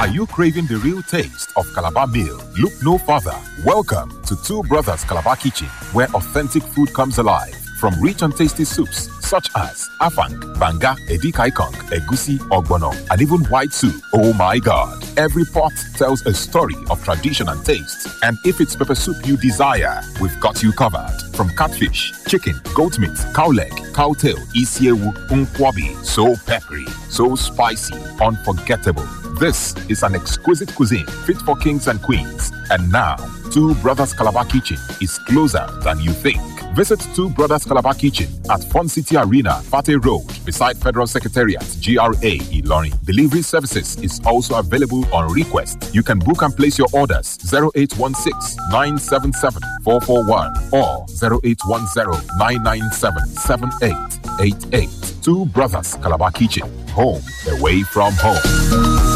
Are you craving the real taste of Calabar meal? Look no further. Welcome to Two Brothers Calabar Kitchen, where authentic food comes alive. From rich and tasty soups such as afang, banga, edikaikong, egusi, ogbono, and even white soup. Oh my God! Every pot tells a story of tradition and taste. And if it's pepper soup you desire, we've got you covered. From catfish, chicken, goat meat, cow leg, cow tail, isiewu, unkwabi. So peppery, so spicy, unforgettable. This is an exquisite cuisine fit for kings and queens. And now, Two Brothers Calabar Kitchen is closer than you think. Visit Two Brothers Calabar Kitchen at Fun City Arena, Fate Road, beside Federal Secretariat, GRA, Ilorin. Delivery services is also available on request. You can book and place your orders 0816 977 441 or 0810 997 7888. Two Brothers Calabar Kitchen, home away from home.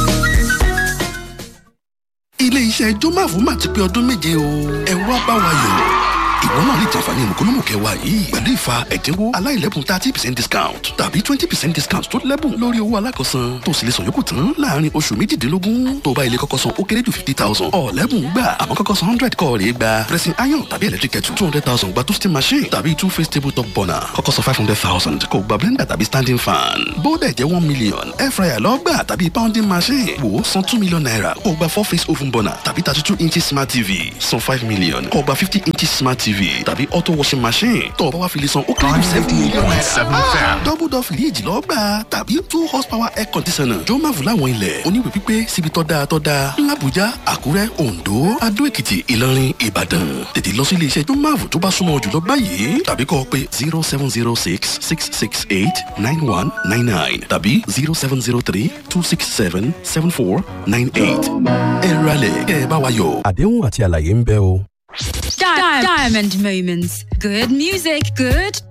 ilé iṣẹ́ jọ́máfù máa ti pé ọdún méje o ẹ wá bá wa yọ̀ ìwọ náà lè jàǹfààní mùkúlùmù kẹwàá yìí pẹ̀lú ìfa ẹ̀dínwó aláìlẹ́bùn thirty percent discount tàbí twenty percent discount tó lẹ́bùn lórí owó alákọ̀ọ́sán tó sì lè sọ yòókù tán láàrin oṣù méjìdínlógún tó bá ilé kọ́kọ́ san ó kéré jù fifty thousand ọ̀lẹ́bùn gbà àmọ́ kọ́kọ́ san hundred kọ́ rèé gba pressing iron tàbí electric kettle two hundred thousand gba toasting machine tàbí two face table top burner kọ́kọ́ san five hundred thousand kò gba blender tàbí standing fan bóódẹ̀ jẹ́ one million air fryer lọ́gbà tàbí pounding machine wò ó san two million naira kò gba four face oven burner tàbí thirty two inches smart tv san five million kò gba fifty inches smart tv tàbí auto washing machine tó o bá wá fi lè san ó kéré jù seventy million naira. double door fìríjì lọ gbà tàbí two horsepower air conditioner jọ máa fún láwọn ilẹ̀ oníwèé pípé síbi tọ́ da tọ́ da làbújá àkúrẹ́ oǹdó adó èkìtì ìlọrin ìbàdàn tètè lọ sí ilé iṣẹ́ jọmáàfù tó bá súnmọ́ jùlọ báyìí tàbí kọ́ ọ pé zero seven zero six six six eight nine one nine nine tàbí zero seven zero three two six seven seven four nine eight ẹ ralẹ̀ kẹ́ ẹ bá wa yọ̀. àdéhùn àti àlàyé ń bẹ o. Di- Diamond Moments. Good music, good